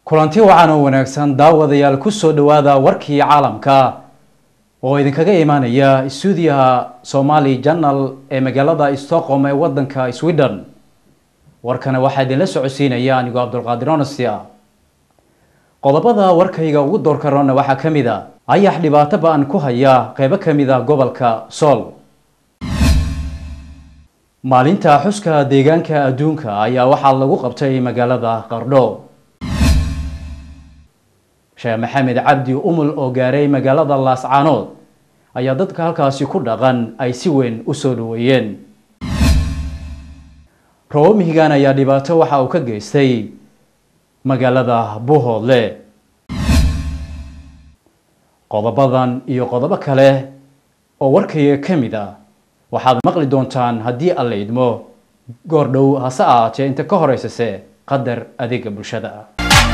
kulanti wacan oo wanaagsan daawadayaal kusoo dhawaada warkii caalamka oo idinkaga imaanaya stuudiyaha somali janal ee magaalada stockholm ee wadanka sweden warkana waxaa idinla socodsiinaya anigoo cabdulqaadir onasia qodobada warkayga ugu doorka roona waxaa ka mid a ayax dhibaato ba-an ku haya qeybo ka mid a gobolka sool maalinta xuska deegaanka adduunka ayaa waxaa lagu qabtay magaalada qardho sheekh maxamed cabdi umul oo gaaray magaalada laascaanood ayaa dadka halkaasi ku dhaqan ay si weyn u soo dhaweeyeen robo mihigan ayaa dhibaato waxa uu ka geystay magaalada buhoodle qodobadan iyo qodobo kale oo warkayga ka mid ah waxaad maqli doontaan haddii alla idmo goor dhow hase ahaatee inta ka horeysase qadar adeega bulshada ah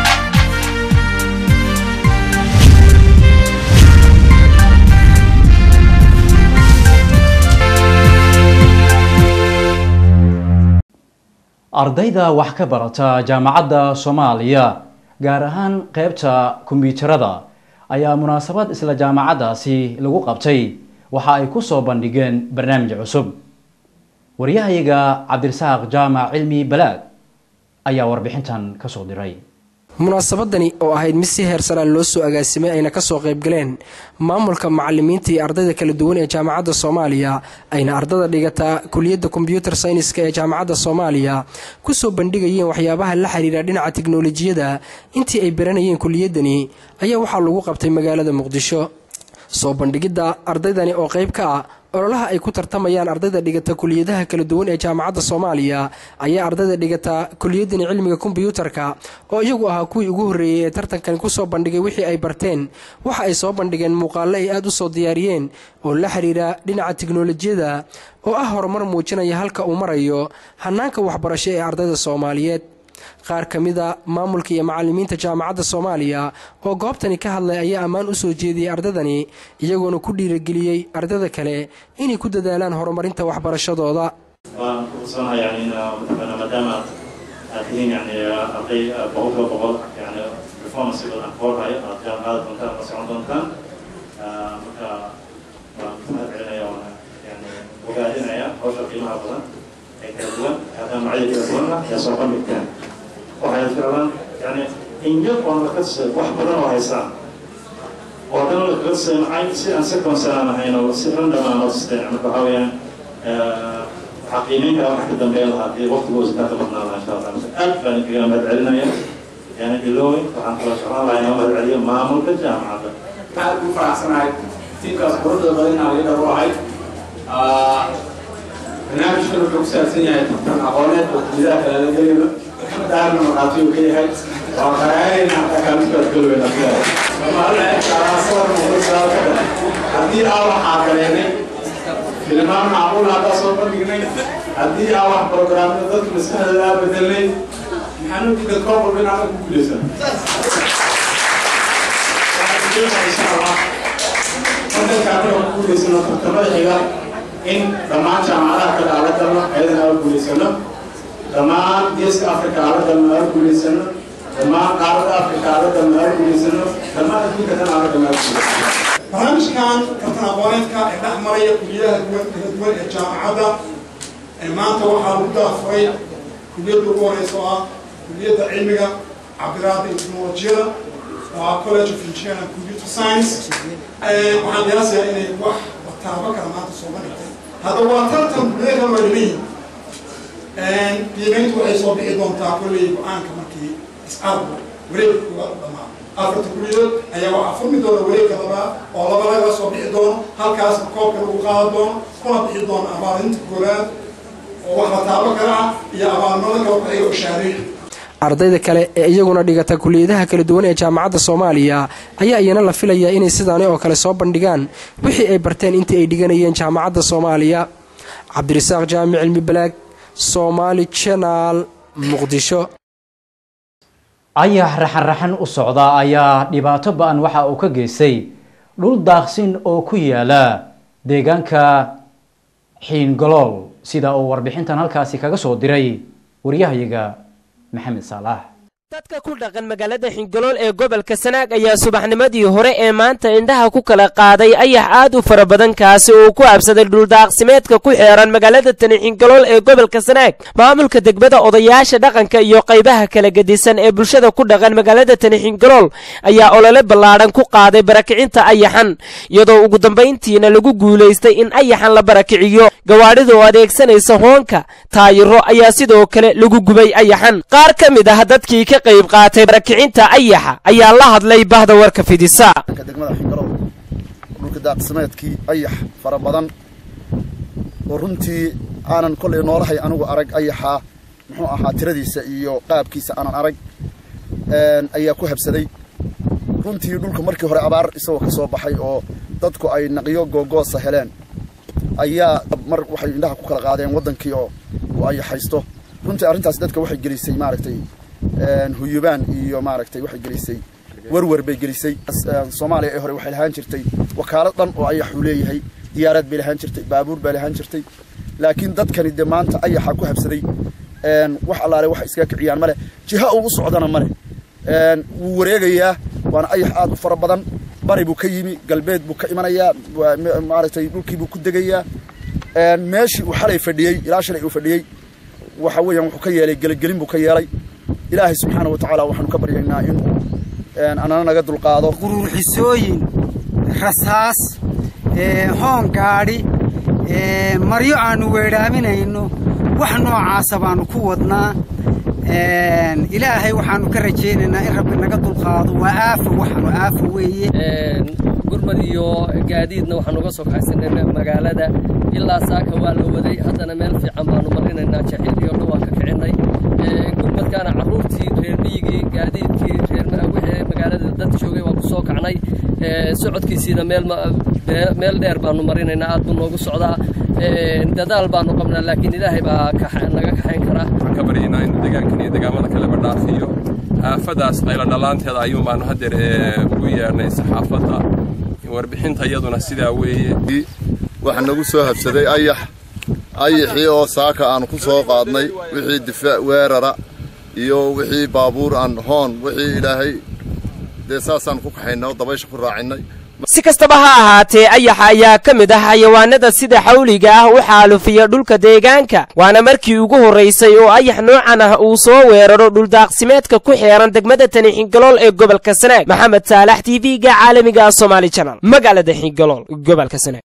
ardayda wax ka barata jaamacadda soomaaliya gaar ahaan qeybta kombiyuutarada ayaa munaasabad isla jaamacaddaasi lagu qabtay waxa ay ku soo bandhigeen barnaamij cusub waryahayaga cabdirasaaq jaamac cilmi balaad ayaa warbixintan kasoo diray munaasabadani oo ahayd mid si heersanaa loo soo agaasimay ayna kasoo qaybgaleen maamulka macalimiinta iyo ardayda kala duwan ee jaamacadda soomaaliya ayna ardada dhigataa kuliyadda kombyuutar sayniska ee jaamacadda soomaaliya kusoo bandhigayeen waxyaabaha la xiriira dhinaca tiknolojiyada intii ay baranayeen kuliyadani ayaa waxaa lagu qabtay magaalada muqdisho soo bandhigidda ardaydani oo qayb ka ah ololaha ay ku tartamayaan ardayda dhigata kuliyadaha kala duwan ee jaamacadda soomaaliya ayaa ardayda dhigata kuliyadani cilmiga kombyuutarka oo iyagu ahaa kuwii ugu horreeyey ee tartankan kusoo bandhigay wixii ay barteen waxa ay soo bandhigeen muuqaallo ay aada u soo diyaariyeen oo la xiriira dhinaca tiknolojiyada oo ah horumar muujinaya halka uu marayo hanaanka waxbarasho ee ardayda soomaaliyeed qaar ka mida maamulka iyo macalimiinta jaamacadda soomaaliya oo goobtani ka hadlay ayaa ammaan u soo jeediyey ardaydani iyagoona ku dhiirageliyey ardada kale inay ku dadaalaan horumarinta waxbarashadooda waan kuursanaha yani mataqaana maadaama aad tihiin yani arday boqolkiiba boqol yani performance badan koorhayo aad jaamacada doontaan ma socon doontaan marka waan mahad celinaya waana yani ogaadinaya hawsha qiimaha badan ee kala duwan jaamacada kala duwanna yaa soo bandhigtaan waxay ficlaan yani in yar oon lakasay wax badan oo haysaan oo haddana lakasay maxay si aan si concern ahayn oo si random aan osteen marka waxaa weeyaan waxaa qiimeyn kara wax ka dambeeya lahaa haddii waqtigoosa kaa ka badnaa lahaa insha allah aad baan kaga mahad celinaya yani ilowey waxaan kala jeclaan lahaa inoo mahad celiyo maamulka jaamacadda aad ugu faraxsanahay tiimkaas quruxda badan inaan liidar u ahay barnaamijkan wuxuu ku saabsan yahay tartan aqooneed oo kulidaha kale la gelayo daarna markhaati uu ka yahay waa qaraayayna hataa kaalmiskaad galoweyna haddii aa waxaa galeenay filimaan macquul haddaa soo bandhignay haddii aa wax programyo dadka maskaxdooda aa bedelnay maxaan u diidan koob walba inaan ku guuleysan insha allah wadankaana oo ku guuleysano tartamada xiga in dhammaan jaamacadaha kale aan la galno ayadana aan guulaysano dhammaan geeska africa aan la galno aan guulaysano dhammaan qaarada africa aan la galno aan guulaysano dhammaan adduunka dhan aan la galno aan guulaysano barnaamijkan tartan aqooneedka ee dhex maraya kuliyadaha duwan kala duwan ee jaamacadda maanta waxaa lagu daafuray kuliyadda ugu horeysa oo ah kuliyadda cilmiga cabiraada iyo teknolojiyada oo ah college of engineering and computer science waxaan qiyaasayaa inay wax taabo kala maanta soo bandhigtay hadda waa tartan kuliyada kala waa dhiman yihiin qiimeyntu waxay soo bixi doontaa kolley go-aanka markii iscaarku wareegka koowaad u dhamaa afarta kuliyadood ayaa waxaa furmi doona wareegka labaa oo laba laga soo bixi doono halkaasna koobka lagu qaada doono kuna bixi doono abaalinta koowaad oo wax la taabo kala ah iyo abaalnimada kala baxaya oo shaareeya ardayda kale ee iyaguna dhigata kuliyadaha kala duwan ee jaamacadda soomaaliya ayaa iyana la filayaa inay sidaani oo kale soo bandhigaan wixii ay barteen intii ay dhiganayeen jaamacadda soomaaliya cabdirasaaq jaamic cilmi balaag soomaali janaal muqdisho ayax raxan-raxan u socda ayaa dhibaato ba-an waxa uu ka geystay dhul daaqsin oo ku yaala deegaanka xiingolool sida uu warbixintan halkaasi kaga soo diray waryahayaga maxamed saalax dadka ku dhaqan magaalada xingolool ee gobolka sanaag ayaa subaxnimadii hore ee maanta indhaha ku kala qaaday ayax aad u fara badan kaasi oo ku absaday dhuldaaqsimeedka ku xeeran magaalada tani xingolool ee gobolka sanaag maamulka degmada odayaasha dhaqanka iyo qaybaha kala gedisan ee bulshada ku dhaqan magaalada tani xingolool ayaa olole ballaadhan ku qaaday barakicinta ayaxan iyadoo ugu dambayntiina lagu guulaystay in ayaxan la barakiciyo gawaadhida oo adeegsanaysa hoonka taayiro ayaa sidoo kale lagu gubay ayaxan qaar ka mid ah dadkii ka qayb qaatay barakicinta ayaxa ayaa la hadlay bahda warka fidisa degmada xingalow dhulka daaqsimeedkii ayax fara badan oo runtii aanan kollay noolahay anigu arag ayaxaa muxuu ahaa tiradiisa iyo qaabkiisa aanan arag ayaa ku habsaday runtii dhulka markii hore abaar isagoo ka soo baxay oo dadku ay naqiyo googoosa heleen ayaa mar waxay indhaha ku kala qaadeen waddankii oo uu ayaxaysto runtii arrintaas dadka waxay gelisay maaragtay huyubaan iyo maaragtay waxay gelisay werwer bay gelisay soomaaliya ee hore waxay lahaan jirtay wakaalad dhan oo ayaxuu leeyahay diyaarad bay lahaan jirtay baabuur bay lahaan jirtay laakiin dadkani dee maanta ayaxa ku habsaday wax allaale wax iskaga kiciyaan male jiha uu u socdana male wuu wareegayaa waana ayax aad u fara badan bari buu ka yimi galbeed buu ka imanayaa maaragtay dhulkii buu ku degayaa meeshii uu xalay fadhiyey ilaa shalay uu fadhiyey waxa weeyaan wuxuu ka yeelay gelagelin buu ka yeelay ilaahay subxaana wa tacaala waxaanu ka baryaynaa inuu anana naga dulqaado quruurxisooyin rasaas hoon gaadhi maryo aannu weedhaaminayno wax noocaasa baannu ku wadnaa ilaahay waxaannu ka rajaynaynaa in rabbi naga dulqaado waa aafo waxaanu aafo weeye gurmad iyo gaadiidna waxaan uga soo kaxaysanay magaalada ilaa saaka waa la waday haddana meel fiican baanu marinaynaa jaxiil iyo dhan waan ka kicinay gurmadkaana carruurtii reer miyigii gaadiidkii reer magaalada dad joogay waan ku soo kacnay socodkiisiina meel meel dheer baanu marinaynaa aad buu noogu socdaa dadaal baanu qabnaa laakiin ilaahay baa naga kaxayn karaa waxaan ka baryaynaa inuu deegaankan iyo deegaamada kaleba dhaafiyo aafadaas qaylo dhallaanteeda ayuun baanu haddeer ugu yeedhnay saxaafadda warbixinta iyaduna sidaa weeye waxaa nagu soo habsaday ayax ayaxii oo saaka aan ku soo qaadnay wixii difaac weerara iyo wixii baabuur aan hoon wixii ilaahay dee saasaan ku kaxaynay oo dabaysha ku raacinay si kastaba ha ahaatee ayaxa ayaa ka mid ah xayawaanada sida xawliga ah u xaalufiya dhulka deegaanka waana markii ugu horraysay oo ayax noocan ah uu soo weeraro dhuldaaqsimeedka ku xeeran degmada tani xingalool ee gobolka sanaag maxamed saalax t v-ga caalamiga ah somaali janal magaalada xingalool gobolka sanaag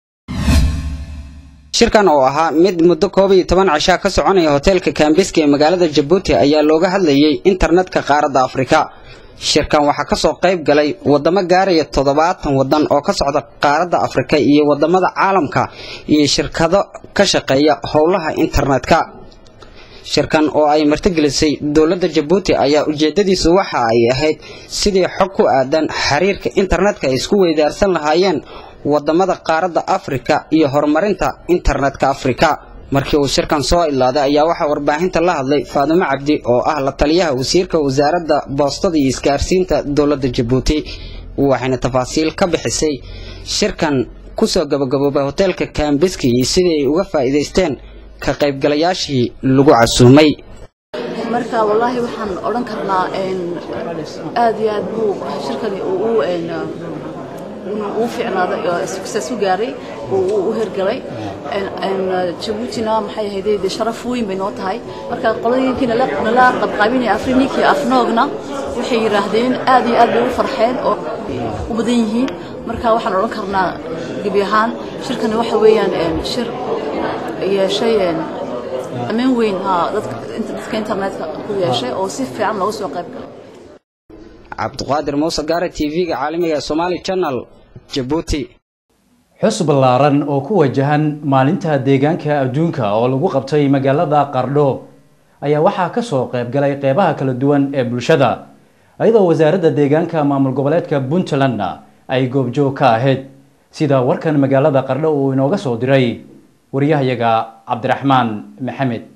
shirkan oo ahaa mid muddo koob iyo toban cishaa ka soconaya hoteelka kambiska ee magaalada jabuuti ayaa looga hadlayay internetka qaaradda afrika shirkan waxaa ka soo qayb galay waddamo gaaraya toddobaatan waddan oo ka socda qaaradda afrika iyo waddamada caalamka iyo shirkado ka shaqeeya howlaha internetka shirkan oo ay martigelisay dowladda jabuuti ayaa ujeeddadiisu waxa ay ahayd sidii xog ku aadan xiriirka internetka ay isku weydaarsan lahaayeen waddamada qaaradda afrika iyo horumarinta internetka afrika markii uu shirkan soo ilaaday ayaa waxaa warbaahinta la hadlay faadumo cabdi oo ah la taliyaha wasiirka wasaaradda boostada iyo isgaarsiinta dowladda jabuuti waxayna tafaasiil ka bixisay shirkan kusoo gabagaboobay hoteelka kambiski iyo sidii ay uga faa'iidaysteen ka qaybgalayaashii lagu casuumay marka wallaahi waxaan odhan karnaa aad iyo aad buu shirkani uu uu fiicnaaday success u gaaray uu u hirgalay jabuutina maxay ahayd dee sharaf weyn bay noo tahay marka qoladii nala nala qabqaabinaya afrininkii afnoogna waxay yidhaahdeen aad iyo aad bay u farxeen oo u badan yihiin marka waxaan odhan karnaa gebi ahaan shirkani waxa weeyaan shir yeeshay ammaan weyn ha dadka internetka ku yeeshay oo si fiican looga soo qayb galay cabdiqaadir muuse gaare t v-ga caalamiga ee somaali channel jabuuti xus ballaaran oo ku wajahan maalinta deegaanka adduunka oo lagu qabtay magaalada qardho ayaa waxaa kasoo qayb galay qeybaha kala duwan ee bulshada iyadoo wasaaradda deegaanka maamul goboleedka puntlandna ay goobjoog ka ahayd sida warkan magaalada qardho uu inooga soo diray wariyahayaga cabdiraxmaan maxamed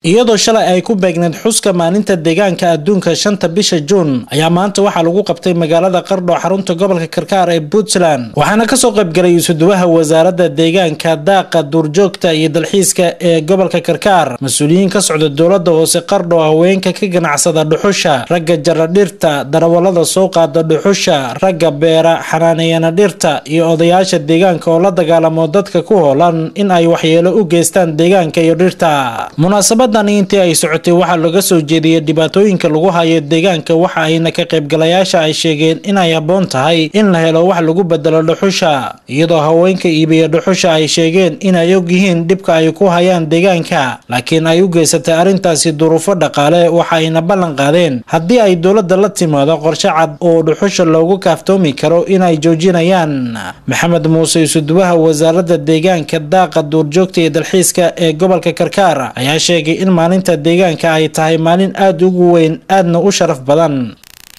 iyadoo shalay ay ku beegneed xuska maalinta deegaanka adduunka shanta bisha juun ayaa maanta waxaa lagu qabtay magaalada qardho xarunta gobolka karkaar ee puntland waxaana kasoo qaybgalay isuduwaha wasaaradda deegaanka daaqa duurjoogta iyo dalxiiska ee gobolka karkaar mas-uuliyiin ka socda dowlada hoose qardho haweenka ka ganacsada dhuxusha ragga jara dhirta darawalada soo qaada dhuxusha ragga beera xanaaneeyana dhirta iyo odayaasha deegaanka oo la dagaalamo dadka ku hoolan in ay waxyeelo u geystaan deegaanka iyo dhirta munaasabadani intii ay socotay waxaa laga soo jeediyey dhibaatooyinka lagu hayo deegaanka waxa ayna ka qaybgalayaasha ay sheegeen inay habboon tahay in la helo wax lagu bedelo dhuxusha iyadoo haweenka iibiya dhuxusha ay sheegeen inay og yihiin dhibka ay ku hayaan deegaanka laakiin ay u geysatay arrintaasi duruufo dhaqaale waxa ayna ballan qaadeen haddii ay dowladda la timaado qorshe cad oo dhuxusha loogu kaaftoomi karo inay joojinayaan maxamed muuse isuduwaha wasaaradda deegaanka daaqa duurjoogta iyo dalxiiska ee gobolka karkaar ayaa sheegay in maalinta deegaanka ay tahay maalin aada ugu weyn aadna u sharaf badan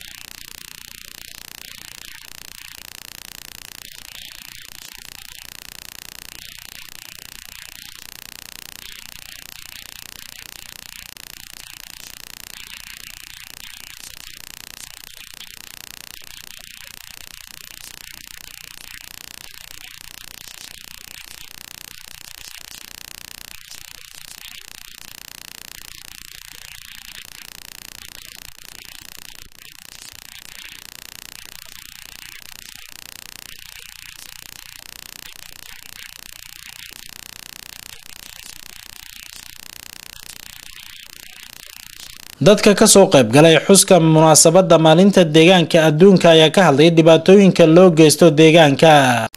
dadka kasoo qaybgalay xuska munaasabadda maalinta deegaanka adduunka ayaa ka hadlay dhibaatooyinka loo geysto deegaanka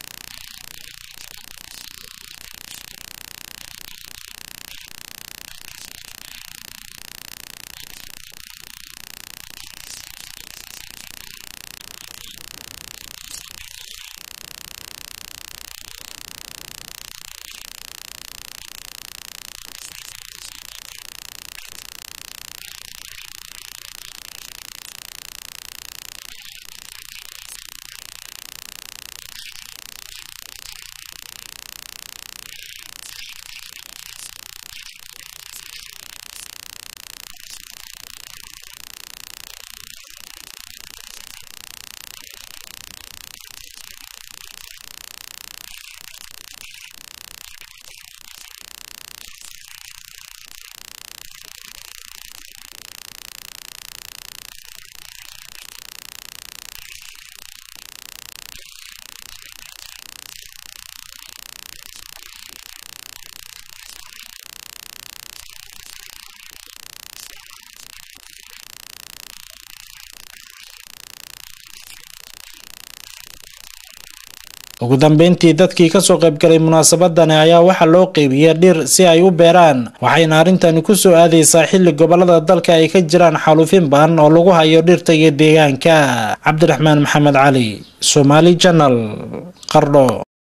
ugu dambeyntii dadkii kasoo qaybgalay munaasabadani ayaa waxaa loo qeybiyey dhir si ay u beeraan waxayna arrintani kusoo aadaysaa xilli gobolada dalka ay ka jiraan xaalufin badan oo lagu hayo dhirta iyo deegaanka cabdiraxmaan maxamed cali somaali janal qardho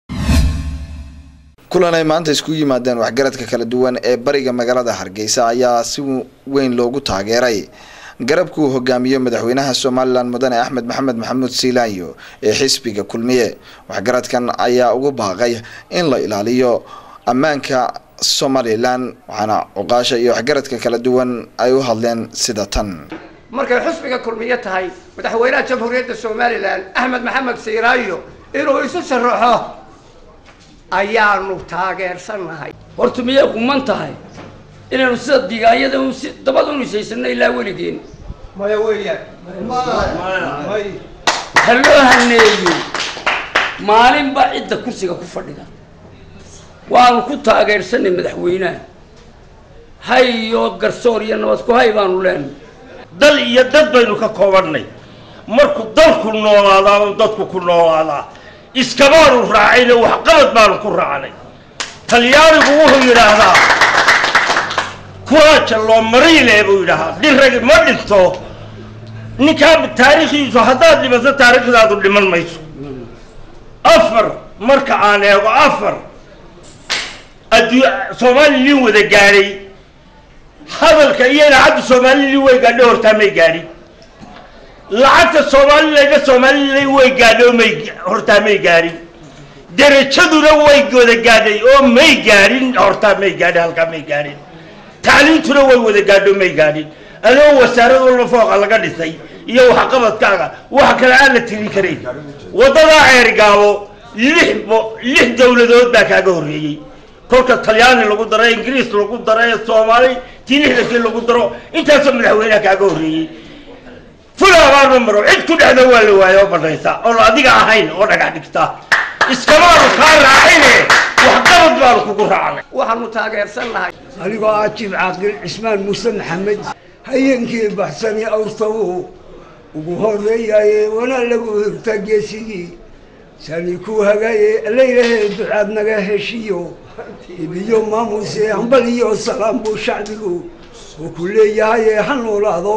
kulan ay maanta isku yimaadeen waxgaradka kala duwan ee bariga magaalada hargeysa ayaa si weyn loogu taageeray garabka uu hogaamiyo madaxweynaha somalilan mudane axmed maxamed maxamuud siilaanyo ee xisbiga kulmiye waxgaradkan ayaa ugu baaqay in la ilaaliyo ammaanka somalilan waxaana cuqaasha iyo waxgaradka kala duwan ay u hadleen sida tan markay xusbiga kulmiye tahay madaxweynaha jamhuuriyadda somalilan axmed maxamed siiraayo inuu isu sharaxo ayaanu taageersannahay horta miyay quman tahay inaynu sida digaayada si dabada u nisaysano ilaa weligeen maya weeyaan ha loo haneeyo maalinba cidda kursiga ku fadhida waanu ku taageersanay madaxweynaha hay iyo garsoor iyo nabad ku hay baanu leenahay dal iyo dad baynu ka koobannay markuu dalku noolaadaa oo dadku ku noolaadaa iskamaanu raacayna waxqabad baanu ku raacnay talyaanigu wuxuu yidhaahdaa kuraaja loo mariile buu yidhaahdaa dhiragi ma dhinto ninkaa taariikhdiisu haddaad dhimato taariikhdaadu dhiman mayso afar marka aan eego afar addu soomaalilin wada gaadhay hadalka iyo lacagta soomaalilin way gaadho hortaa may gaadhin lacagta soomaalilana soomaalilin way gaadho may hortaa may gaadhin derajaduna way wada gaadhay oo may gaadhin hortaa may gaadhin halkaa may gaadhin tacliintuna way wada gaadho may gaadhin adoo wasaarad walba fooqa laga dhisay iyo waxqabadkaaga wax kale aan la tirin karayn waddadaa ceerigaabo lix bo- lix dowladood baa kaaga horreeyey kolka talyaani lagu daro ingiriis lagu daro ee soomaali tii lixdankii lagu daro intaasoo madaxweynaha kaaga horreeyey ful abaarma maro cid ku dhexda waa la waayo oo badhaysa oon adiga ahayn oo dhagax dhigta iskamaanu kaa raacine waxqabad baanu kugu raacnay waxaanu taageersan nahay anigoo ah jiif caaqil cismaan muuse maxamed hayenkii baxsani awrtawuhu ugu horeeyaye wana lagu hirta geesigii sani ku hagaye laylahe ducaad naga heshiyo ibiyo maamuse hambal iyo salaam buu shacbigu uu ku leeyahaye ha noolaado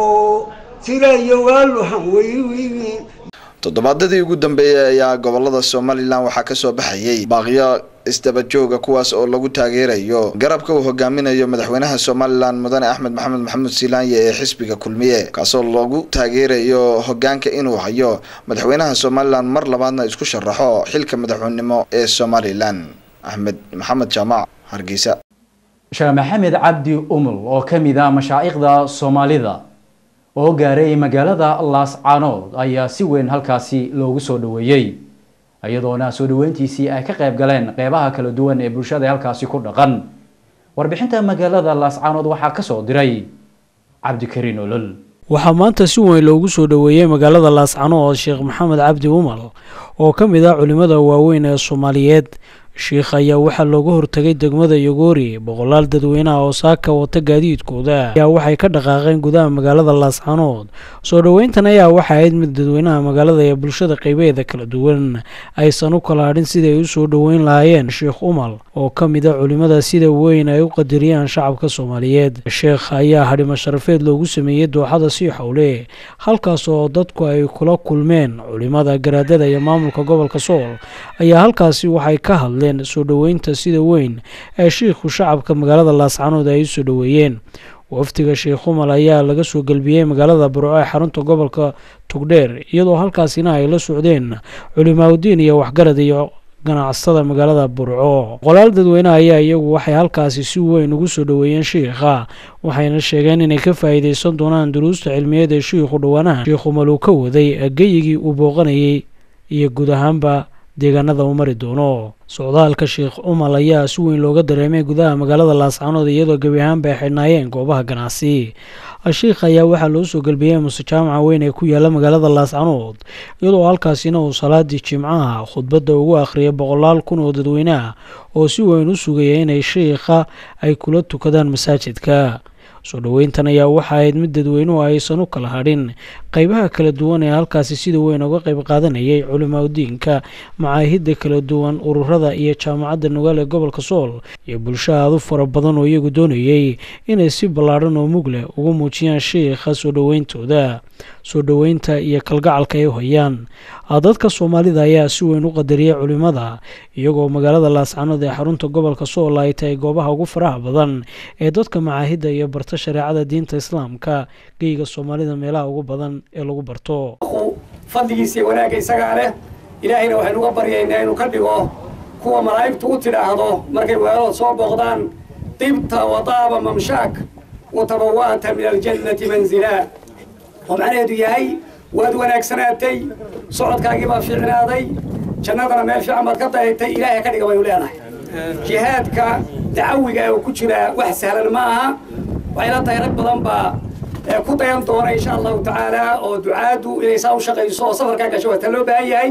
tirayo waalu hanweywiin toddobaadadii ugu dambeeyey ayaa gobolada somalilan waxaa kasoo baxayay baaqyo isdaba jooga kuwaas oo lagu taageerayo garabka uu hogaaminayo madaxweynaha somalilan mudane axmed maxamed maxamuud silaanye ee xisbiga kulmiye kaasoo lagu taageerayo hogaanka inuu hayo madaxweynaha somalilan mar labaadna isku sharaxo xilka madaxweynenimo ee somalilan axmed maxamed jaamac hargeysa sheekh maxamed cabdi umul oo ka mid ah mashaa'ikhda soomaalida oo gaaray magaalada laascaanood ayaa si weyn halkaasi loogu soo dhoweeyey iyadoona soo dhoweyntiisii ay ka qayb galeen qeybaha kala duwan ee bulshada halkaasi ku dhaqan warbixinta magaalada laascaanood waxaa kasoo diray cabdikariin olol waxaa maanta si weyn loogu soo dhoweeyey magaalada laascaanood sheekh maxamed cabdi umal oo ka mid ah culimmada waaweyn ee soomaaliyeed sheikh ayaa waxaa looga hortagay degmada yogoori boqolaal dadweynaha oo saaka wata gaadiidkooda ayaa waxay ka dhaqaaqeen gudaha magaalada laascaanood soo dhoweyntan ayaa waxa ahayd mid dadweynaha magaalada ee bulshada qeybeeda kala duwan aysan u kala hadhin siday u soo dhoweyn lahaayeen sheekh umal oo ka mid a culimmada sida weyn ay u qadariyaan shacabka soomaaliyeed sheekh ayaa hadhimo sharafeed loogu sameeyey dooxada sii xowle halkaas oo dadku ay kula kulmeen culimmada garaadada iyo maamulka gobolka sool ayaa halkaasi waxay ka hadleen soo dhoweynta sida weyn ee shiikhu shacabka magaalada laascaanood ay u soo dhoweeyeen wafdiga sheekh umal ayaa laga soo gelbiyey magaalada burco ee xarunta gobolka tugdheer iyadoo halkaasina ay la socdeen culimaaudiin iyo waxgarad iyo ganacsatada magaalada burco boqolaal dadweyneha ayaa iyagu waxay halkaasi si weyn ugu soo dhoweeyeen shiikha waxayna sheegeen inay ka faa'iidaysan doonaan duruusta cilmiyeed ee shiikhu dhowaanaha sheekh umal uu ka waday geyigii uu booqanayay iyo guud ahaanba deegaanada uu mari doono socdaalka sheekh umal ayaa si weyn looga dareemay gudaha magaalada laascaanood iyadoo gebi ahaanba ay xidhnaayeen goobaha ganacsi sheikh ayaa waxaa loo soo gelbiyey muse jaamaca weyn ee ku yaala magaalada laascaanood iyadoo halkaasina uu salaadii jimcaha khudbadda ugu akhriyay boqolaal kun oo dadweyneah oo si weyn u sugaya inay sheikha ay kula tukadaan masaajidka soo dhoweyntan ayaa waxa ahayd mid dadweynuhu aysan u kala hadhin qeybaha kala duwan ee halkaasi sida weyn uga qayb qaadanayay culimaudiinka macaahidda kala duwan ururada iyo jaamacadda nugaal ee gobolka sool iyo bulsho aad u fara badan oo iyagu doonayay inay si ballaadhan oo mug leh ugu muujiyaan sheikha soo dhoweyntooda soo dhoweynta iyo kalgacalka ay u hayaan dadka soomaalida ayaa si weyn u qadariyay culimada iyagoo magaalada laascaanood ee xarunta gobolka sool ay tahay goobaha ugu faraha badan ee dadka macaahidda iyo barta shareecada diinta islaamka geyga soomaalida meelaha ugu badan ee lagu barto fadligiisa iyo wanaagga isagaa leh ilaahayna waxaynu uga baryaynaa inuu ka dhigo kuwa malaa'igtu u tidhaahdo markay weelood soo booqdaan dibta wadaaba mamshaak watabawa'ta min aljannati manzilaa oo macnaheedu yahay waad wanaagsanaatay socodkaagii baa fiicnaaday jannadana meel fiican baad ka dayatay ilaahay ka dhiga baynu leenahay jihaadka dacawiga ee uu ku jiraa wax sahlan ma aha waxay la tahay rag badan baa ku dayan doona insha allahu tacaala oo ducaadu inay saa u shaqayso oo safarkaa gasho waa ta loo baahan yahay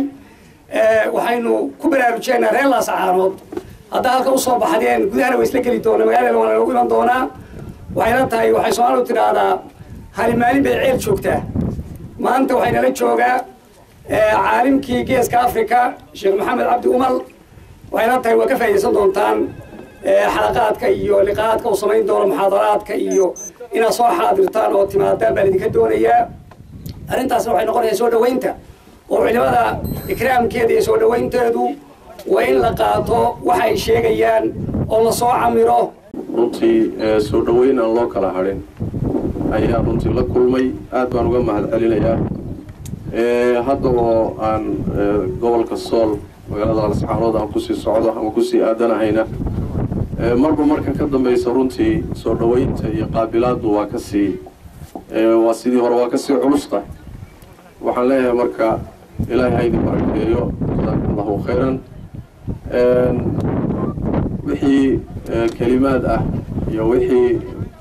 waxaynu ku baraarujeynaa reer laascaanood haddaa halka usoo baxdeen gudahana waa isla geli doona magaalada waana lagu iman doonaa waxay la tahay waxay soomaalidu tidhaahdaa hali maalin bay ceel joogtaa maanta waxay nala joogaa caalimkii geeska africa sheekh maxamed cabdi umal waxay la tahay waa ka faa'iidaysan doontaan xalaqaadka iyo liqaadka uu samayn doono muxaadaraadka iyo inaad soo xaadirtaan oo timaadaan baan idinka doonayaa arrintaasna waxay noqonaysaa soo dhoweynta oo culimada ikraamkeeda iyo soo dhoweynteedu waa in la qaato waxa ay sheegayaan oo la soo camiro runtii soo dhoweyn aan loo kala hadhin ayaa runtii la kulmay aad baan uga mahad celinayaa hadda oo aan gobolka sool magaalada lascaanood aan kusii socdo ama kusii aadanahayna marba marka ka dambaysa runtii soo dhoweynta iyo qaabilaaddu waa kasii waa sidii hore waa kasii culusta waxaan leeyahay marka ilaahay ha idin barakeeyo jazakum allahu khayran wixii kelimaad ah iyo wixii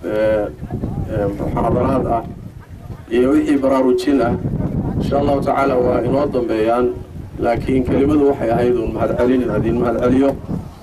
muxaadaraad ah iyo wixii baraarujin ah insha allahu tacaala waa inoo dambeeyaan laakiin kelimadu waxay ahayd uun mahadcelin in idin mahadceliyo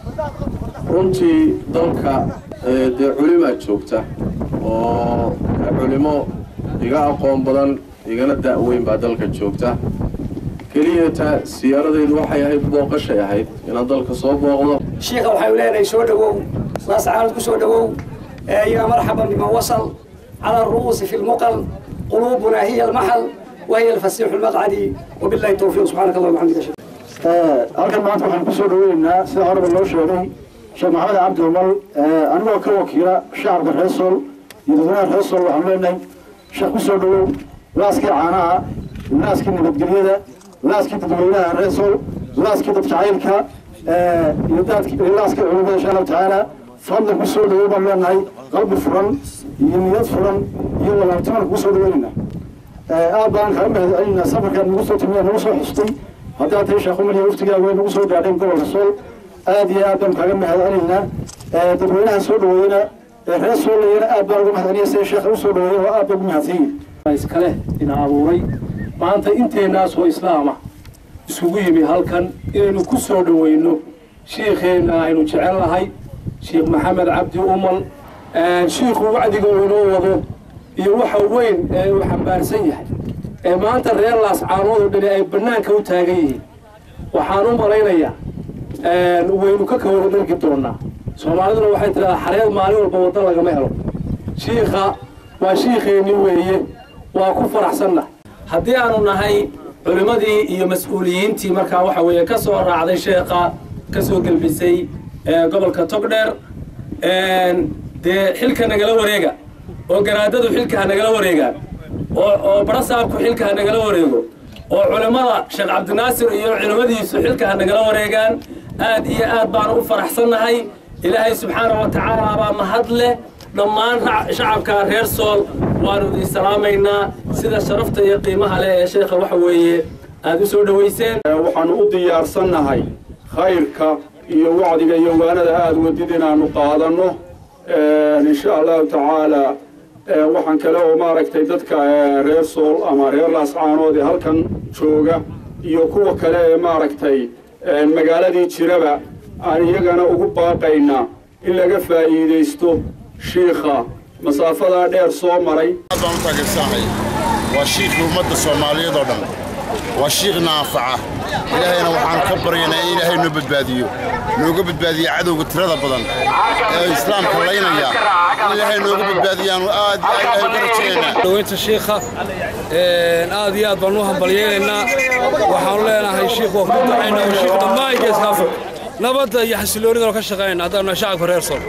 runtii dalka dee culimaa joogta oo culimo iga aqoon badan igana da-weyn baa dalka joogta keliyata siyaaradeedu waxay ahayd booqashay ahayd inaan dalka soo booqdo shiikha waxaynu leenahay soo dhowow laascaanood ku soo dhowow yaa marxaban biman wasal cala aru'uusi fi lmuqal quluubuna hiya almaxal wahiya alfasiixu lmaqcadi wabillahi towfiiq subxaanaka allah waxamdika halkan maanta waxaan ku soo dhaweynaynaa sida horeba loo sheegay sheekh maxamed cabdi umal anigoo ka wakiila shacabka reer sool iyo dadweynaha reer sool waxaan leenahay sheekh ku soo dhawow laaskii caanaha laaskii nabadgelyada laaskii dadweynaha reer sool laaskii dadjacaylka iyo daadkii laaskii culimada insha allahu tacaala fadlan ku soo dhawow baan leenahay qalbi furan iyo niyad furan iyo walaabtimaan kugu soo dhaweynaynaa aad baan kaga mahadcelinaynaa safarkaad nagu soo timiya nagu soo xustay haddaad tahay sheekh umar iyo waftigaaga way nagu soo gaadheen gobolka sool aad iyo aad baan kaga mahadcelinaynaa dadweynaha soo dhaweeyena reer soolayana aad baan uga mahadceliyay sida sheekha usoo dhaweeyeen oo aad baa ugu mahadsanyihin iskale ina abuuray maanta inteennaas oo islaama isugu yimi halkan inaynu ku soo dhaweyno shiikheenna aynu jecel nahay sheekh maxamed cabdi umal shiikhu wacdiga uu inoo wado iyo waxa weyn ee uu xambaarsan yahay ee maanta reer laascaanood oo dhani ay bannaanka u taagan yihiin waxaan u malaynayaa waynu ka kawada dhargi doonaa soomaaliduna waxay tidhahdaa xareed maalin walba waddan lagama helo shiikha waa shiikheenni weeye waa ku faraxsanna haddii aanu nahay culimmadii iyo mas-uuliyiintii markaa waxa weeye ka soo raacday sheekha ka soo gelbisay gobolka togdheer dee xilka nagala wareega oo garaadadu xilka ha nagala wareegaan oo barasaabku xilka ha nagala wareego oo culimmada sheekh cabdinaasir iyo culimmadiisu xilka ha nagala wareegaan aad iyo aad baanu u faraxsannahay ilaahay subxaana wa tacaala baa mahad leh dhammaan shacabka reer sool waanu idin salaamaynaa sida sharafta iyo qiimaha leh ee sheekha waxa weeye aad u soo dhowayseen waxaanu u diyaarsannahay khayrka iyo wacdiga iyo waanada aada wadid inaanu qaadanno insha allahu tacaala waxaan kale oo maaragtay dadka reer sool ama reer laascaanood ee halkan jooga iyo kuwa kale ee maaragtay magaaladii jiraba aan iyagana ugu baaqaynaa in laga faa'iidaysto shiikha masaafadaa dheer soo maray baan u taageersanahay waa shiikhii ummadda soomaaliyeed oo dhan waa shiikhna anfaca ilaahayna waxaan ka baryaynaa in ilaahay noo badbaadiyo nooga badbaadiyo cadowga tirada badan ee islaamka laynaya in ilaahay nooga badbaadiyaanu aad iyo aad ilaahay uga rajaynaynaa dhaweynta shiikha aad iyo aad baan u hambalyaynaynaa waxaanu leenahay shiikh waa ku ducaynaa oo shiikh dhammaan geeska afrika nabadda iyo xasiloonidana ka shaqaynaa haddaanu shacabka reer sool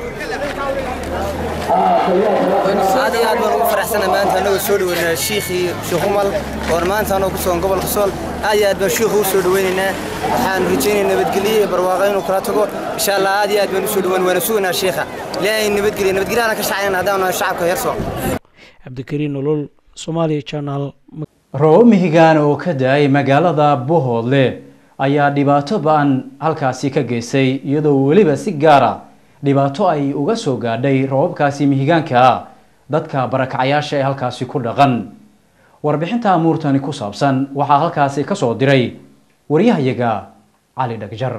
aad iyo aad baan ugu faraxsanahay maanta annagoo soo dhaweynaa shiikhii sheekh umal oon maanta annagoo ku sugan gobolka sool aad iyo aad baan shiikhu u soo dhaweynaynaa waxaan rajaynayaa nabadgelyo iyo barwaaqo inuu kala tago insha allah aad iyo aad baan u soo dhaweyn waana sugaynaa shiikha ilaahay nabadgelyo nabadgelyaana ka shaqaynana haddaan nahay shacabka reer sool cabdikariin nolol soomaaliya channel roobab mihigaan oo ka da-ay magaalada bohoodle ayaa dhibaato ba-an halkaasi ka geystay iyadoo weliba si gaara dhibaato ay uga soo gaadhay roobabkaasi mihigaanka dadka barakacayaasha ee halkaasi ku dhaqan warbixinta amuurtani ku saabsan waxaa halkaasi ka soo diray waryahayaga cali dhagjar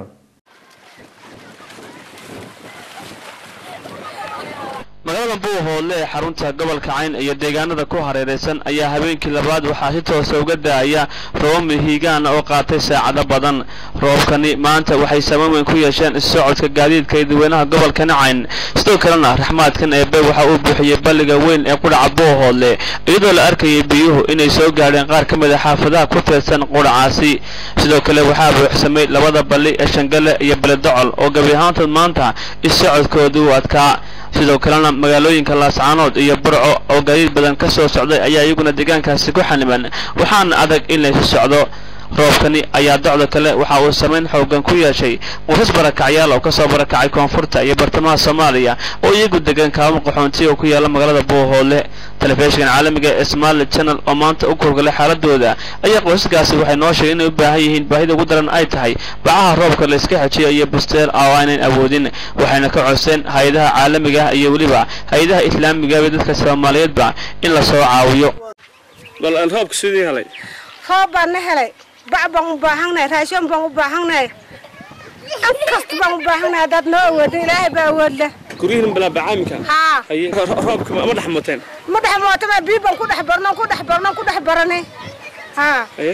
magaalada buuhoodle ee xarunta gobolka cayn iyo deegaanada ku hareeraysan ayaa habeenkii labaad waxaa si toosa uga da-aya roobab mihigaan oo qaatay saacado badan roobabkani maanta waxay saameyn weyn ku yeesheen issocodka gaadiidka iyo dadweynaha gobolkani cayn sidoo kalena raxmaadkan eebe waxa uu buuxiyey balliga weyn ee qudhaca buuhoodle iyadoo la arkayay biyuhu inay soo gaadheen qaar ka mid a xaafadaha ku teedsan qudhacaasi sidoo kale waxaa buuxsamay labada balli ee shangale iyo baledocol oo gabi ahaantood maanta issocodkoodu u adkaa sidoo kalena magaalooyinka laascaanood iyo burco oo gaadiid badan ka soo socday ayaa iyaguna deegaankaasi ku xaniban waxaana adag in laysu socdo roobkani ayaa docda kale waxa uu saameyn xoogan ku yeeshay qoysas barakacyaal oo kasoo barakacay koonfurta iyo bartamaha soomaaliya oo iyagu degan kaamo qaxoonti oo ku yaala magaalada buuhoole telefishinkan caalamiga ee somali channel oo maanta u kurgalay xaaladooda ayaa qoysaskaasi waxay noo sheegeen inay u baahan yihiin baahida ugu daran ay tahay bacaha roobka la iska xejiyo iyo busteel oo aanan awoodin waxayna ka codseen hay-adaha caalamiga ah iyo weliba hay-adaha islaamiga iyo dadka soomaaliyeedba in la soo caawiyo bal aan roobka sidii helay roob baan na helay bac baan u baahannahay raashin baan u baahannahay an kasta baan u baahannahay haddaad noo awoodo ilaahay baa awood leh guryihin balaa bacaamika haa haye roobka ma dhex muteen ma dhex mootama bii baan ku dhex barno ku dhex barno ku dhex baranay haa haye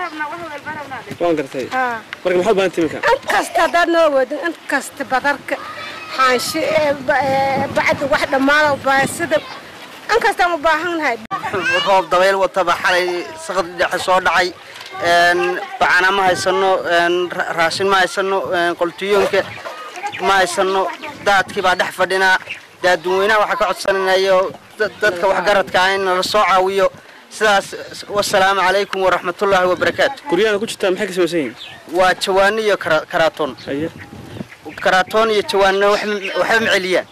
waan gartay haa marka maxaad baahan timinka an kasta haddaad noo awoodo an kasta badarka xaansho ee ba- ee bacda wax dhammaada baasida an kastaan u baahannahay roob dabayl wataba xalay saqad dhexe soo dhacay een bacana ma haysano een ra- raashin ma haysano een qoltiyoonka ma haysano daadkii baa dhex fadhinaa daaduweynaha waxaa ka codsanayo dad- dadka waxgaradka ah in nala soo caawiyo sidaas wasalaamu calaykum waraxmatullaahi wabarakaatu guryahan ku jirtaan maxay ka samaysan yihiin waa jawaano iyo kara- karaatoon haye karaatoon iyo jawaano waxba waxba ma celiyaan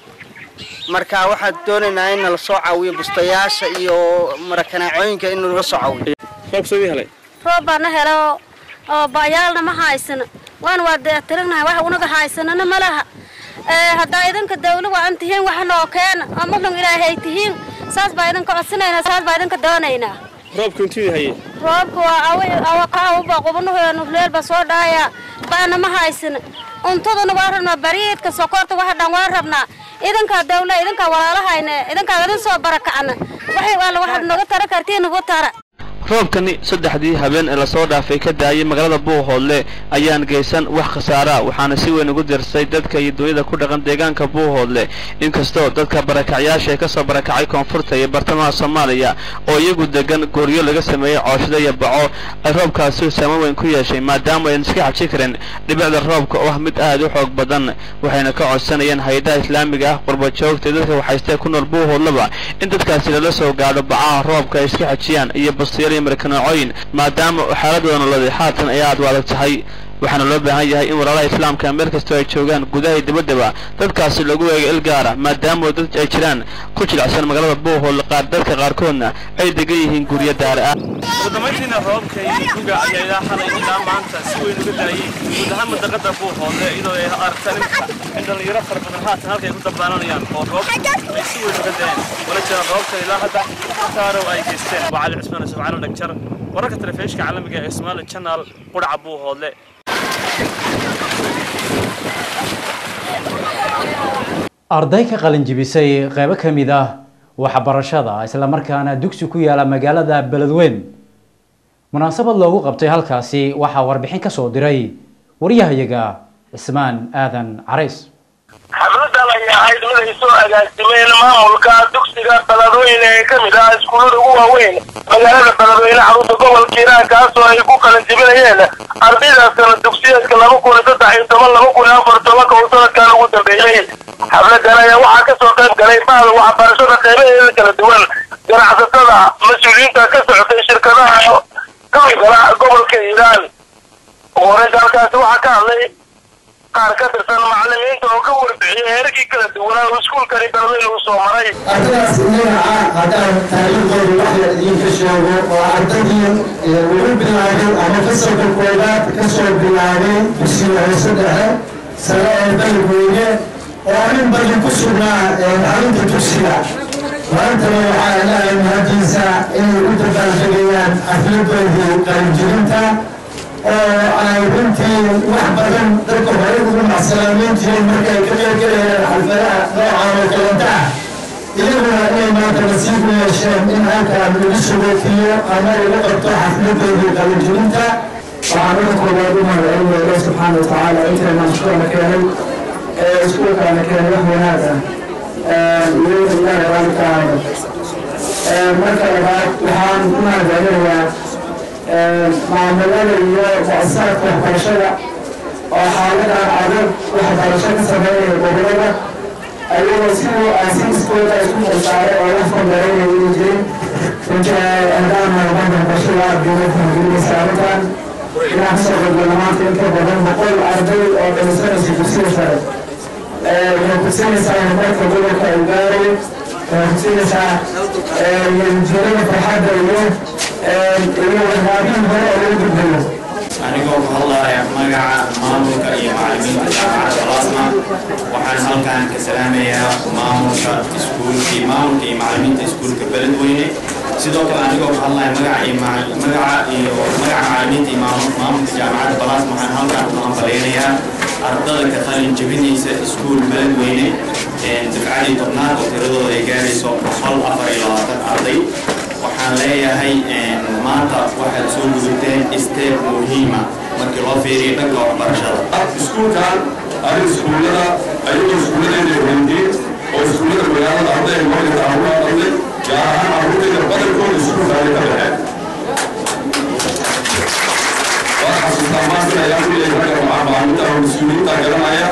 marka waxaan doonaynaa in nala soo caawiyo bustayaasha iyo marakanaacooyinka in nalaga soo caawiyo roobka sidii helay roob baa na helo oo baayaalna ma haysano waan waa dee tirignahay wax unaga haysanana ma laha ee haddaa idinka dawla waa an tihiin wax noo keena oo muslum ilaahay tihiin saas baa idinka codsanaynaa saas baa idinka doonaynaa roobka intii haye roobka waa awi awa ka awba qubanuheenu leel baa soo dhaaya baana ma haysano cuntaduna waa rabnaa bariidka sokorta waxa dhan waa rabnaa idinkaa dawla idinkaa walaalahayna idinkaa idin soo barakacna waxay alla waxaad noga tara kartiin nagu tara roobkani saddexdii habeen ee lasoo dhaafay ka daayay magaalada buuhoodle ayaan geysan wax khasaara waxaana si weyn ugu dirsay dadka iyo dunyada ku dhaqan deegaanka buuhoodle inkastoo dadka barakacyaasha ee kasoo barakacay koonfurta iyo bartamaha soomaaliya oo iyagu degan gooryo laga sameeyey cooshada iyo baco ay roobkaasi saameyn weyn ku yeeshay maadaama aynan iska xaji karin dhibicda roobka oo ah mid aad u xoog badan waxayna ka codsanayeen hay-adaha islaamiga ah qurbajoogta iyo dadka waxaystee ku nool buuhoodleba in dadkaasi lala soo gaadho bacaha roobka ay iska xajiyaan iyo bastiyal iyo markanoocooyin maadaama xaaladooda nololeed haatan ay aad u adag tahay waxaana loo baahan yahay in walaalaha islaamka meel kastoo ay joogaan gudaha iyo dibaddaba dadkaasi lagu eego il gaara maadaama dad ay jiraan ku jilicsan magaalada buuhoodle qaar dadka qaarkoodna ay degan yihiin guryo daara ah ugu dambayntiina roobka iyo guga ayaa ilaa xalay ilaa maanta si weyn uga daayay guud ahaan madaqada buuhoodle iyadoo ay aragtaan imika in dhalinyaro fara badan haatan halka ay ku dabaalanayaan oo roob ay si weyn uga daeen wala jiraan roobkan ilaa hadda khasaarow ay geysteen waa cali cusmaan yusuf cali dhagjar wararka telefishinka caalamiga ee Somali Channel quraca buuhoodle arday ka qalin jibisay qaybo ka mid ah waxbarashada islamarkaana dugsi ku yaala magaalada beledweyn munaasabad loogu qabtay halkaasi waxaa warbixin ka soo diray waryahayaga cismaan aadan carays xafladan ay ahayd mid ay soo agaasimeen maamulka dugsiga beledweyne ee ka mid ah iskuullada ugu waaweyn magaalada beledweyne xarunta gobolka hiiraan kaasoo ay ku qalin jibinayeen ardaydaasna dugsiyeedka laba kun iyo saddex iyo toban laba kun iyo afar tobanka uu sanadkan ugu dambeeyey xafladan ayaa waxaa kasoo qayb galay bahda waxbarashada qeybaheeda kala duwan ganacsatada mas-uuliyiinta ka socotay shirkadaha ka gala gobolka hiiraan ugu horeynta halkaasi waxaa ka hadlay qaar ka tirsan macallimiinta oo ka warbixiyay heerarkii kala duwanaa oo iskuulkani beledweyne uu soo maray ardaydaas magaca haddaan taariikhdooda wax la idinka sheego oo ardaydii ugu bilaabay ama fasalka koobaad ka soo bilaabay dugsiga hoose dhexe sare ee beledweyne oo in badan ku sugnaa xarunta dugsiga maantana waxaa ilaahay mahadiisa inay u dabaaldegayaan xafladoodii qalinjirinta oo ay runtii wax badan dadka hore ugu macsalaameyn jireen markay ka qeybgalayaan xalfadaha noocaan oo kalenta ah iyaguna inay maanta nasiib u yeesheen in halkaan lagu sugootiyo ama lagu qabto xafladoodii qalinjirinta waxaan uga koobaad u mahadcelinaya ilaah subxaana watacaala intayna mashkuurna keenay ee iskuulkaana keenay wax wanaag ah iyadoo ilaahay raali ka ahayno marka labaad waxaan u mahadcelinayaa maamulada iyo muasasaadka waxbarashada oo xaaladan adag waxbarasho ka sameynaya gobolada ayagoo siduu aasiiskooda isku xilsaaray oo la fondaraynaya inay jirin runtii haddaan marban waxbarashada aad bay ugu fahgelinaysa arrintan inaan kasoo qaybgalno maanta in ka badan boqol arday oo dhalisanaysa dugsiga sare waxay kusinaysaa horumarka gobolka uu gaarayo waxay kusinaysaa jeedada farxadda iyo iyo waxyaabihii hore oo lagu gudbayo anigoo ku hadlaya magaca maamulka iyo macallimiinta jaamacadda plasma waxaan halkan ka salaamayaa maamulka iskuulkii maamulka iyo macallimiinta iskuulka beledweyne sidoo kale anigoo ku hadlaya magaca iyo macal- magaca iyo magaca macallimiinta iyo maamul- maamulka jaamacadda plasma waxaan halkan ku hambaleynayaa ardada ka qalin jebinaysa iskuul beledweyne dafcadii tobnaad oo tiradooda ay gaarayso boqol afar iyo labaatan arday waxaan leeyahay maanta waxaad soo gudateen steep muhiima markii loo fiiriyo dhanka waxbarashada iskuulkan arin iskuullada ayagoo iskuulladeena weydiin oo iskuullada magaalada arday ay marka taawaa arday gaar ahaan carruurtayda badankooda iskuulka ay ka baxeen waa xasuustaa maanta ayaan ku leeyahay ragga macalimiinta oo mas-uuliyiinta garanaya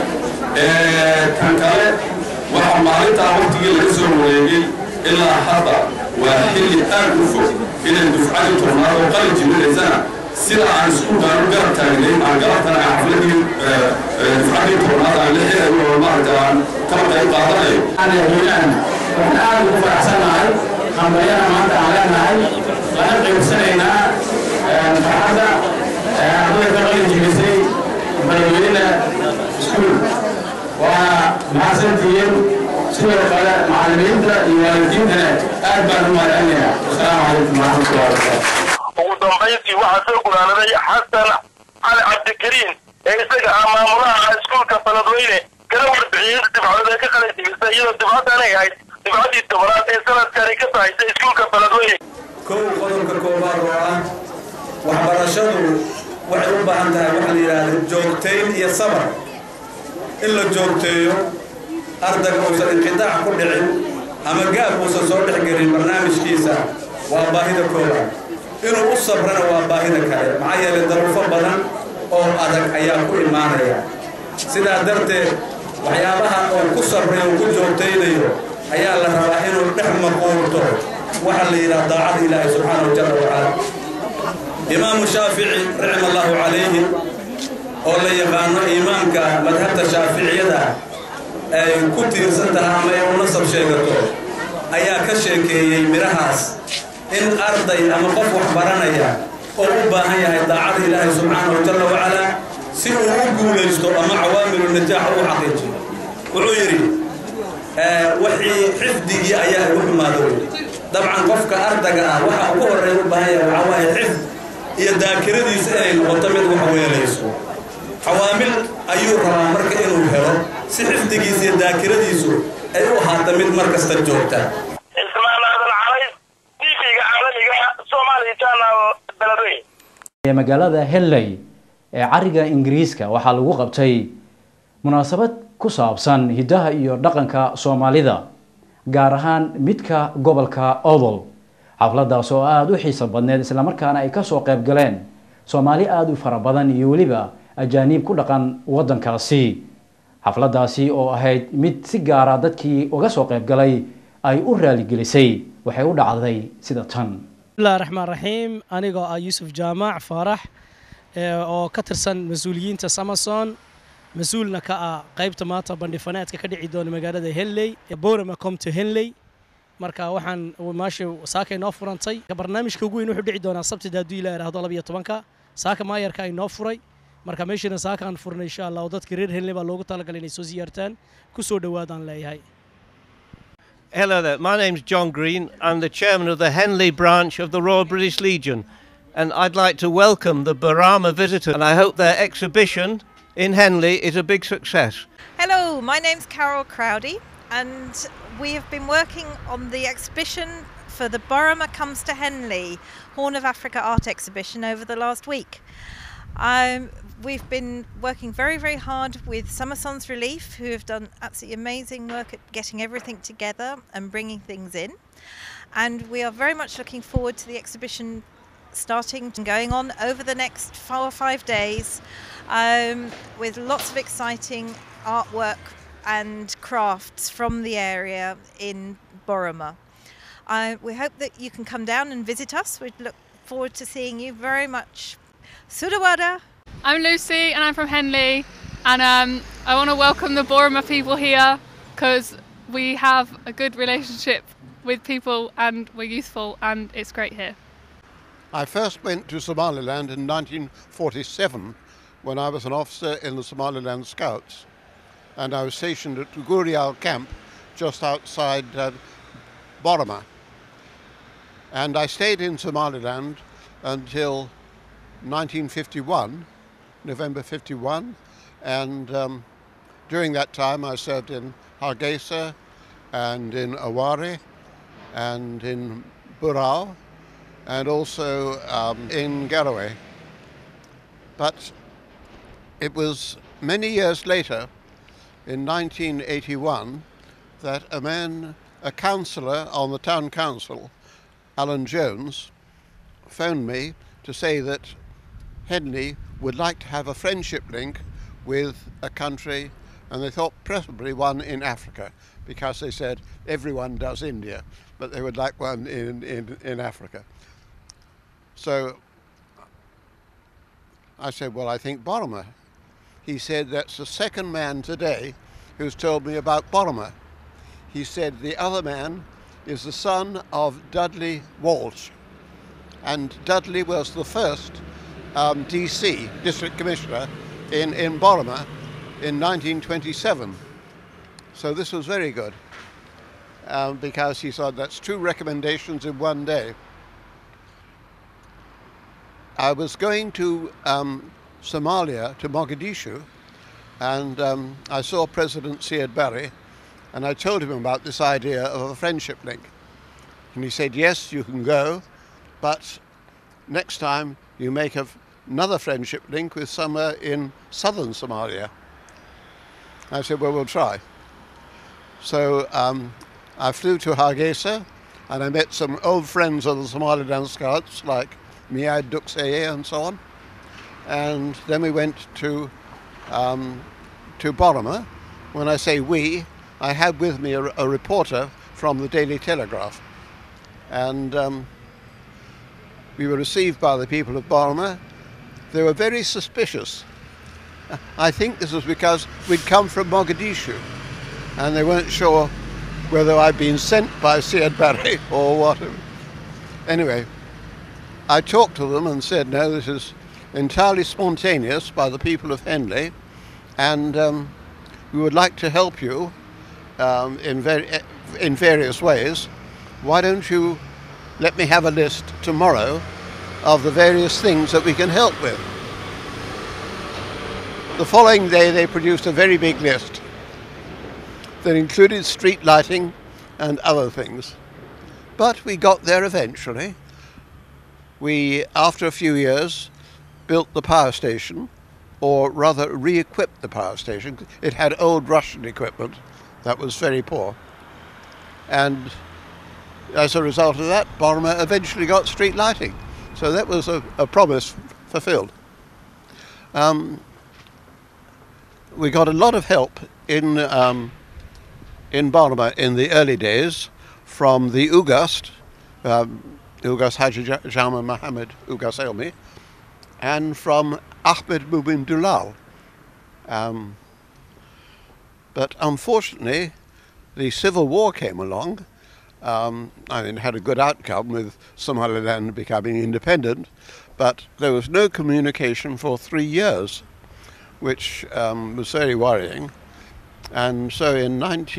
kan kale waxaa maalintaa waqtigii laga soo wareegay ilaa hadda waa xilli aad u fog inay dufcadii tobnaad oo qalin jibinaysana sida aan iskuulkaan u garab taagnayn aan galabtana aan xafladii dufcadii tobnaad aan la xirayo oo maaragta aan kala qayb qaadanayo waxaan aad ugu faraxsanahay hambalyana maanta aan leenahay lana qaybsanaynaa farxadda ardayda ka qalin jibisay beledweyne iskuul waa mahadsantihiin sidoo kale macallimiinta iyo waalidiintana aad baan u mahadcelinayaa wasalaamu calaykum waraxmatullahi wabarakaatu ugu dambayntii waxaa soo gudaanaday xasan cali cabdikariin ee isaga ah maamulaha iskuulka beledweyne kala warbixiyey dibcadood ee ka qalin jibisay iyadoo dibcaddan ay ahayd dibcaddii tobanaad ee sanadkani ka sahaysa iskuulka beledweyne kow qodobka koobaad oo ah waxbarashadu waxay u baahan tahay waxa la yidhaahdo joogtayn iyo sabar in la joogteeyo ardayga uusan inqitaac ku dhicin ama gaab uusan soo dhex gelin barnaamijkiisa waa baahida koobaad inuu u sabrana waa baahida kale maxaa yeelay daruufo badan oo adag ayaa ku imaanaya sidaa darteed waxyaabaha uu ku sabray uu ku joogtaynayo ayaa la rabaa inuu dhex maquurto waxa la yidhaha daacada ilaahi subxaanahu jalla wacala imaamu shaafici raxima allahu calayhi oo la yaqaano imaamka madhabta shaaficiyada ay ku tiirsan tahay ama ay u nasab sheegato ayaa ka sheekeeyey midhahaas in arday ama qof wax baranaya oo u baahan yahay daacada ilaahi subxaanahu jalla wacala si uu u guulaysto ama cawaamilu najaax u xaqiijiyo wuxuu yidhi wixii xifdigii ayaa igu xumaado wey dabcan qofka ardaga ah waxa ugu horreeya u baahan yahay waxaa waaye xifd iyo daakiradiisa inay noqoto mid wax weelayso cawaamil ayuu rabaa marka inuu helo si xifdigiisa iyo daakiradiisu ay u ahaato mid mar kasta joogta ismaan aadan calays tv-ga caalamiga somali channel beledweyne ee magaalada henley ee cariga ingiriiska waxaa lagu qabtay munaasabad ku saabsan hiddaha iyo dhaqanka soomaalida gaar ahaan midka gobolka odol xafladaas oo aada u xiiso badneed islamarkaana ay kasoo qayb galeen soomaali aada u fara badan iyo weliba ajaaniib ku dhaqan waddankaasi xafladaasi oo ahayd mid si gaara dadkii uga soo qayb galay ay u raaligelisay waxay u dhacday sida tan bismillahi raxmaan raxiim anigoo ah yuusuf jaamac faarax oo ka tirsan mas-uuliyiinta samason mas-uulna ka ah qaybta maanta bandhifaneedka ka dhici doona magaalada henley borama comto henley marka waxaan maasha saaka inoo furantay barnaamijka ugu weyn wuxuu dhici doonaa sabtida hadduu ilaa idhaahdo labayo tobanka saaka maayarka inoo furay marka meeshiina saaka aan furnay insha allah oo dadka reer henley baa loogu talagalay inay soo siyaartaan ku soo dhowaadaan leeyahay Hello there, my name's John Green. I'm the chairman of the Henley branch of the Royal British Legion, and I'd like to welcome the Barama visitors, and I hope their exhibition in Henley is a big success. Hello, my name's Carol Crowdy, and we have been working on the exhibition for the Boroma Comes to Henley Horn of Africa art exhibition over the last week. Um, we've been working very, very hard with Summersons Relief, who have done absolutely amazing work at getting everything together and bringing things in. And we are very much looking forward to the exhibition starting and going on over the next four or five days um, with lots of exciting artwork and crafts from the area in Boroma. Uh, we hope that you can come down and visit us. We'd look forward to seeing you very much Sudawada. I'm Lucy and I'm from Henley and um, I want to welcome the Boroma people here because we have a good relationship with people and we're youthful and it's great here. I first went to Somaliland in 1947 when I was an officer in the Somaliland Scouts and I was stationed at Gurial camp just outside uh, Boroma. And I stayed in Somaliland until 1951, November 51, and um, during that time I served in Hargeisa and in Awari and in Burao and also um, in Garowe. But it was many years later, in 1981, that a man, a councillor on the town council, Alan Jones, phoned me to say that Henley would like to have a friendship link with a country, and they thought preferably one in Africa, because they said everyone does India, but they would like one in, in, in Africa. So I said, Well, I think Boroma. He said, That's the second man today who's told me about Boroma. He said, The other man is the son of Dudley Walsh. And Dudley was the first um, DC, District Commissioner, in, in Boroma in 1927. So this was very good um, because he said that's two recommendations in one day. I was going to um, Somalia, to Mogadishu, and um, I saw President Siad Barre, and I told him about this idea of a friendship link. And he said, Yes, you can go, but next time you make a, another friendship link with somewhere in southern Somalia. I said, Well, we'll try. So um, I flew to Hargeisa and I met some old friends of the Somaliland Scouts like Miad Duxeye and so on. And then we went to, um, to Boroma. When I say we, I had with me a, a reporter from the Daily Telegraph. And um, we were received by the people of Boroma. They were very suspicious. I think this was because we'd come from Mogadishu and they weren't sure whether I'd been sent by Siad Barre or what. Anyway, I talked to them and said, no, this is entirely spontaneous by the people of Henley, and um, we would like to help you um, in, ver- in various ways. Why don't you let me have a list tomorrow of the various things that we can help with? The following day, they produced a very big list that included street lighting and other things. But we got there eventually. We, after a few years, built the power station, or rather re equipped the power station. It had old Russian equipment that was very poor. And as a result of that, Boroma eventually got street lighting. So that was a, a promise fulfilled. Um, we got a lot of help in um, in Boroma in the early days from the Ugast, um, Ugast Haji Jama Mohammed Ugast Elmi, and from Ahmed Mubin Dulal. Um, but unfortunately, the civil war came along. Um, I mean, had a good outcome with Somaliland becoming independent, but there was no communication for three years, which um, was very worrying. And so in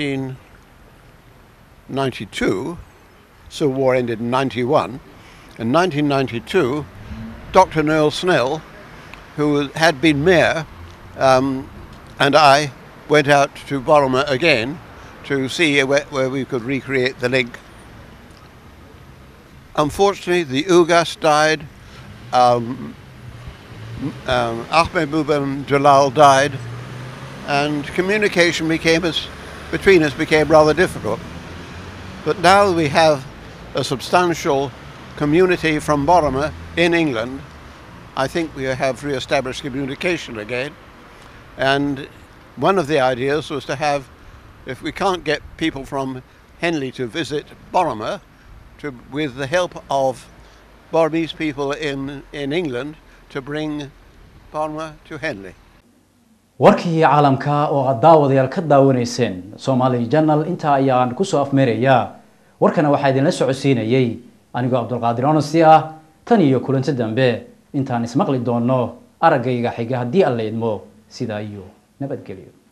1992, Civil War ended in 91. In 1992, Dr. Noel Snell, who had been mayor, um, and I went out to Boroma again to see where, where, we could recreate the link. Unfortunately, the Ugas died, um, um, Ahmed Mubin Jalal died, and communication became as, between us became rather difficult. But now we have a substantial community from Boroma in England. I think we have re-established communication again. And one of the ideas was to have, if we can't get people from Henley to visit Boroma, to, with the help of Boromese people in, in England, to bring Burma to Henley. warkii caalamka oo aad daawadayaal ka daawanayseen Somali Channel inta ayaan ku soo afmeerayaa warkana waxaa idinla socodsiinayay anigoo Cabdulqaadir Onosi ah tan iyo kulanti dambe intaan ismaqli doono araggayga xiga haddii alla idmo sidaa iyo nabadgelyo